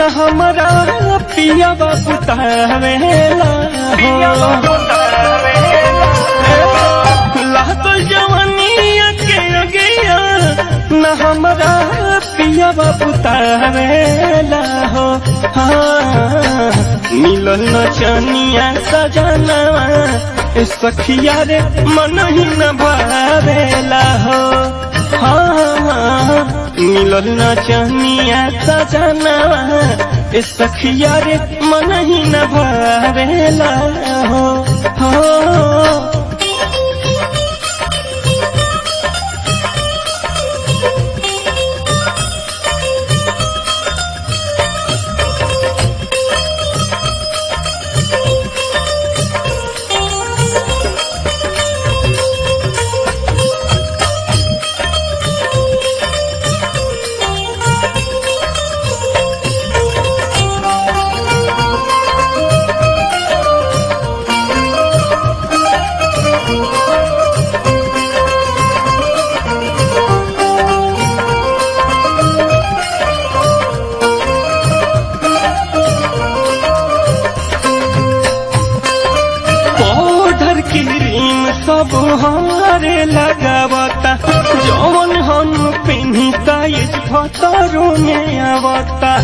न हमरा पिया बुतावेला हो लागल जवानिया के अगिया न हमरा पिया बुतावेला हो हाँ मिलल न चनिया सजनवा ए सखिया रे मन ही न भावेला हो हाँ मिलल न चनिया सजनवा ए सखिया रे मन ही न भावेला हो हो पाउडर क्रीम सब हमारे लगावता जौन हम पिन्हता इस फतरों में आवता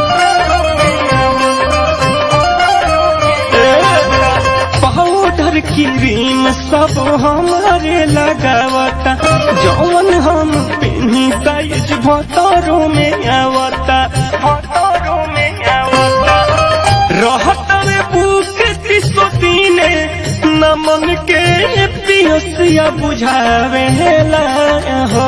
पाउडर क्रीम सब हमारे लगावता जौन हम पिन्हता इस फतरों में आवता फतरों में आवता रहत में भूख तीसो दीने न मन के पियसिया बुझावेला हो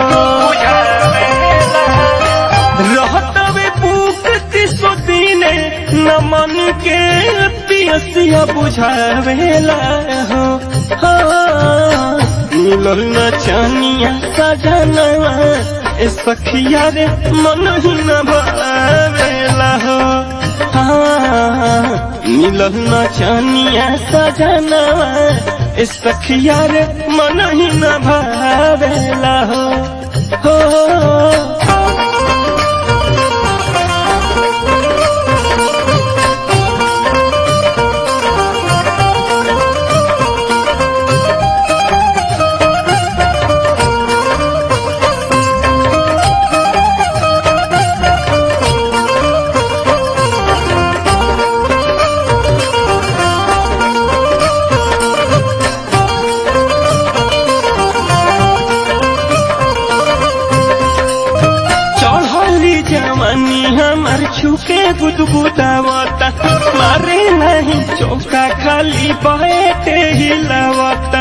रहत में भूख तीसो दीने न मन के पियसिया बुझावेला हो हाँ, मिलल न चनिया सजनवा ए सखिया रे मन ही न भावेला हो हाँ, मिलल न चनिया सजनवा ए सखिया रे मन ही न भावेला हो हो चढ़ली जवानी हमार छुके गुदगुदावता मारे नहीं चौका खाली बैठे हिलावता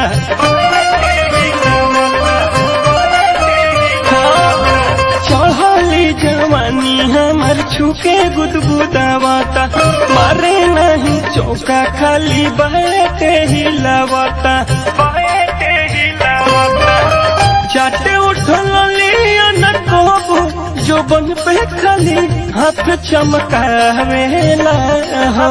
चढ़ली जवानी हमार छुके गुदगुदावता मारे नहीं चौका खाली बैठे हिलावता बैठे हिलावता चाटे उठल लिया न कोबो जो बन पे खाली हाथ चमकावेला हो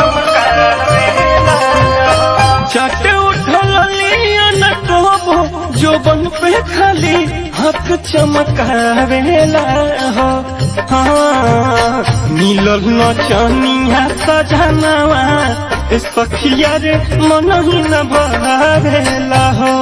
चाटे उठल लिया न कोबो जो बन पे खाली हाथ चमकावेला हो हाँ मिलल न चनिया सजनवा ए सखिया रे मन ही न भावेला हो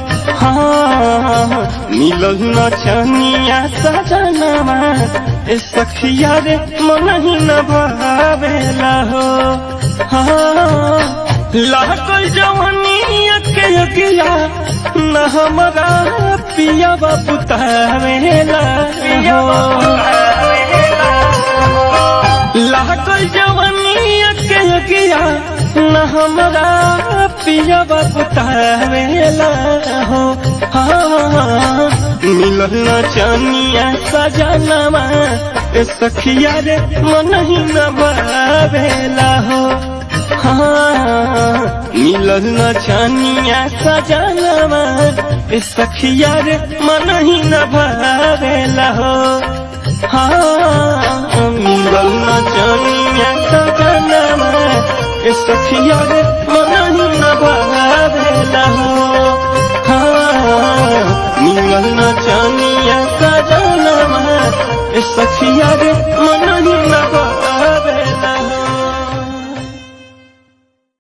हाँ मिलल न चनिया सजनवा ए सखिया रे मन ही न भावेला हो हाँ लागल जवानिया के अगिया न हमरा पिया बुतावेला हो लागल जवानिया के अगिया न हमरा पिया बुतावेला हो हाँ मिलल न चनिया सजनवा ए सखिया रे मन ही न भावेला हो हाँ मिलल न चनिया सजनवा ए सखिया रे मन ही न भावेला हो हाँ मिलल न चनिया सजनवा ए सखिया रे मन ही न भावेला हो हाँ मिलल न चनिया